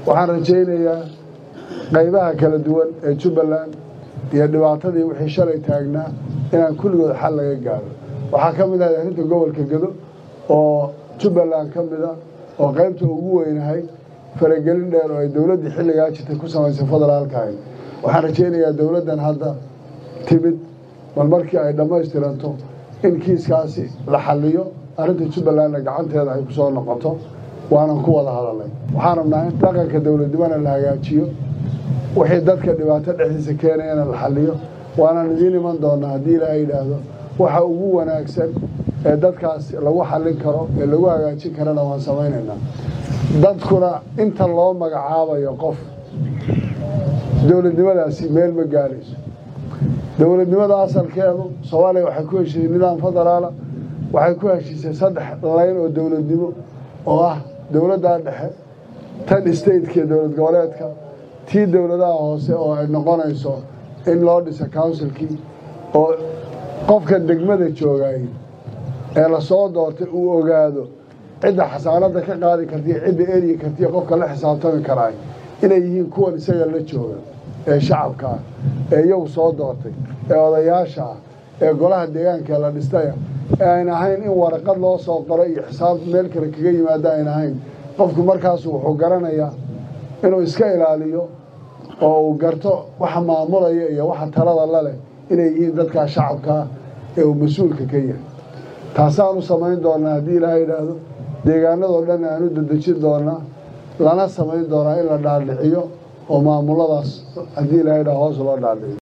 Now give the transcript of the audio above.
waxaan rajaynayaa qaybaha kala duwan ee jubbaland iyo dhibaatadii wixii shalay taagnaa inaan kulligood xal laga gaaro waxaa ka mid ahay arrinta gobolka gedo oo jubbaland ka mida oo qaybta ugu weynahay faragelin dheer oo ay dowladdii xilligaa jirtay ku samaysay federaalkahay waxaan rajaynayaa dowladdan hadda timid bal markii ay dhammaystiranto in kiiskaasi la xalliyo arrinta jubbalandna gacanteeda ay ku soo noqoto waanan ku wada hadalnay waxaan rabnaa in dhaqanka dowladnimona la hagaajiyo wixii dadka dhibaato dhexdiisa keenayana la xalliyo waanaan idiin iman doonaa haddii ilaahay yidhaahdo waxa ugu wanaagsan ee dadkaas lagu xallin karo ee lagu hagaajin karana waan samaynaynaa dadkuna inta loo magacaabayo qof dowladnimadaasi meel ma gaarayso dowladnimada asalkeedu soomaaliya waxay ku heshiisay nidaam federaala waxay ku heshiisay saddex layn oo dowladnimo oo ah dowladda dhexe tan stateka dowlad goboleedka tii dowladaha hoose oo ay noqonayso in loo dhisa counsilkii oo qofka degmada joogay ee lasoo doortay uu ogaado cidda xasaanada ka qaadi kartiyo cidda eryi kartiyo qofka la xisaabtami karaay inay yihiin kuwan isaga la jooga ee shacabka ah ee iyagu soo doortay ee odayaasha ah ee golaha deegaanka la dhistaya ee ayn ahayn in waraqad loo soo qoro iyo xisaab meel kale kaga yimaado ayn ahayn qofku markaasu wuxuu garanayaa inuu iska ilaaliyo oo uu garto waxa maamulaya iyo waxa talada la leh inay yihiin dadkaa shacabkaa ee uu mas-uulka ka yahay taasaan u samayn doonaa haddii ilaaha yidhaahdo deegaanadoo dhan aan u dedejin doonaa lana samayn doonaa in la dhaadhiciyo oo maamuladaas haddii ilaha yidhahdo hoos loo dhaadhiciyo